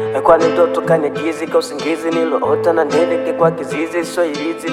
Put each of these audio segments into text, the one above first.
kwani ndoto kanigizi ka usingizi niloota na nileke kwa kizizi so ilizi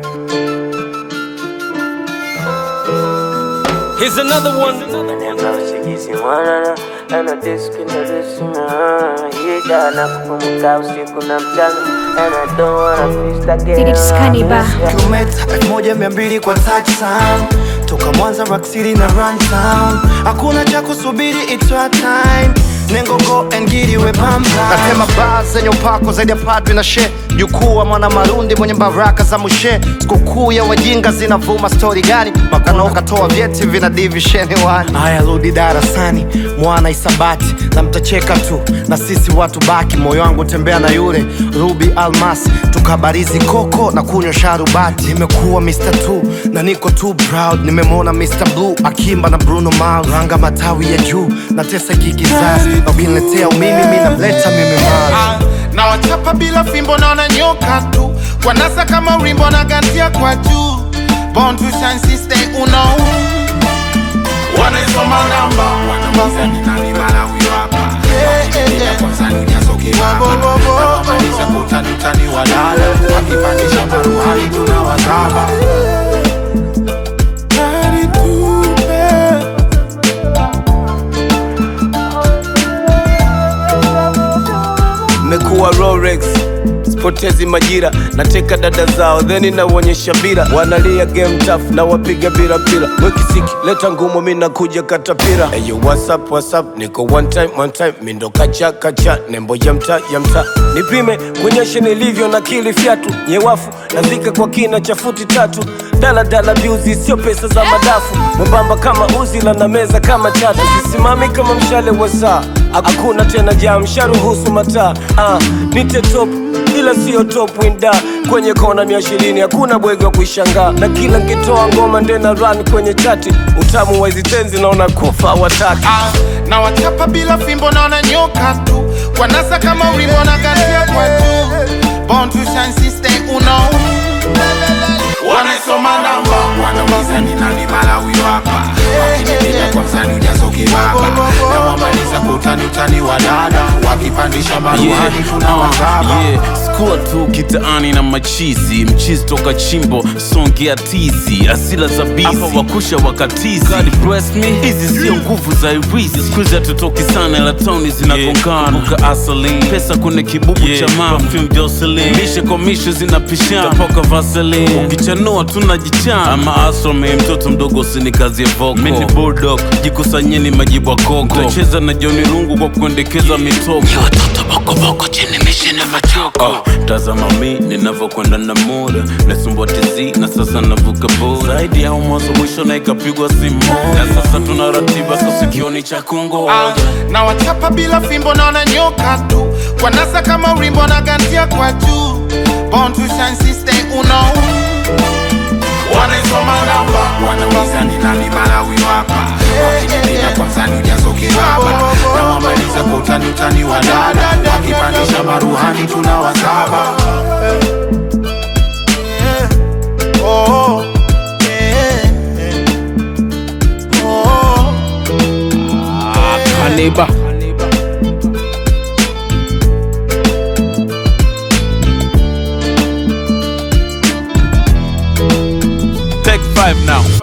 Here's another one. Namba usingizi mwanana ana diski na disina hida na kupumuka usiku na mchana and I don't wanna face that girl It's Cannibal. kilomita elfu moja mia mbili kwa touchdown toka Mwanza Rock City na run town, hakuna cha kusubiri, it's our time. Nengo go and get it we pamba. Nasema baa zenye upako zaidi ya padri na she jukuu wa mwana marundi mwenye baraka za mushe. Sikukuu ya wajinga zinavuma stori gani? Makana ukatoa vyeti vina divisheni wani. Haya, rudi darasani mwana isabati, na mtacheka tu na sisi watu baki. Moyo wangu tembea na yule Ruby Almas, tukabarizi koko na kunywa sharubati. Nimekuwa Mr. Two na niko too proud. Nimemwona Mr. Blue akimba na Bruno Mars, ranga matawi ya juu na tesa kikizazi, na ukiniletea umimi mi namleta mimi Mars. Ah, na wachapa bila fimbo naona nyoka tu wanasa kama urimbo na gantia kwa juu Born to shine sister uno wanaisoma namba wanauliza ni nani mara huyo hapa Wakikimbia kwanza ni jazo kibaba na wamaliza kutani utani wa dada wakipandisha maruhani tunawazaba Gari tupe Mekuwa Rolex sipotezi majira nateka dada zao theni naonyesha bira wanalia game tough na wapiga bila pila wekisiki leta ngumu mi nakuja katapira Eyo whatsapp whatsapp niko one time one time mindo kacha kacha nembo ya mta ya mta nipime kuonyesha nilivyo na kili fyatu nyewafu nazika kwa kina cha futi tatu daladala biuzi sio pesa za madafu mwembamba kama uzila na meza kama chatu sisimami kama mshale wa saa hakuna tena jam sharuhusu mataa ah, nite top ila sio top winda kwenye kona mia ishirini hakuna bwege wa kuishangaa na kila nkitoa ngoma ndena run kwenye chati utamu wa hizi tenzi naona kufa wataki Ah, na wachapa bila fimbo naona nyoka tu wanasa kama ulimbo na gantia kwa juu Born to shine sister uno wanaisoma namba wanauliza ni nani mara huyo hapa wakinipiga kwa msani ujazo kibaba na wamaliza kutani utani wa dada wakipandisha maruhani tunawazaba yeah. skua tu kitaani na machizi mchizi toka chimbo songea tizi asila za bizi hapa wakusha wakatizi God bless me hizi sio nguvu za irisi skuizi hatutoki sana ila tauni zinagongana yeah. asali pesa kwenye kibubu yeah. cha mama perfume Jocelyn mishe kwa mishe zinapishana tapoka vaseline ukichanua tunajichana ama asome mtoto mdogo usinikazie voko mini bulldog jikusanyeni majibu ya koko tacheza na Johnny Rungu kwa kuendekeza mitoko watoto bokoboko chini mishe na machoko oh, tazama mi ninavyokwenda na muda nasumbua tizi na sasa navuka boda zaidi ya mwanzo mwisho na ikapigwa simu na sasa tuna ratiba so sikioni cha kungo Ah, na wachapa bila fimbo naona nyoka tu wanasa kama urimbo na gantia kwa juu Born to shine sister uno wanaisoma namba wanauliza ni nani mara huyo hapa wakinipiga kwa msani ujazo kibaba na wamaliza kwa utani utani wa dada wakipandisha maruhani tunawazaba Oh, yeah, yeah. Oh. Kaneba. take five now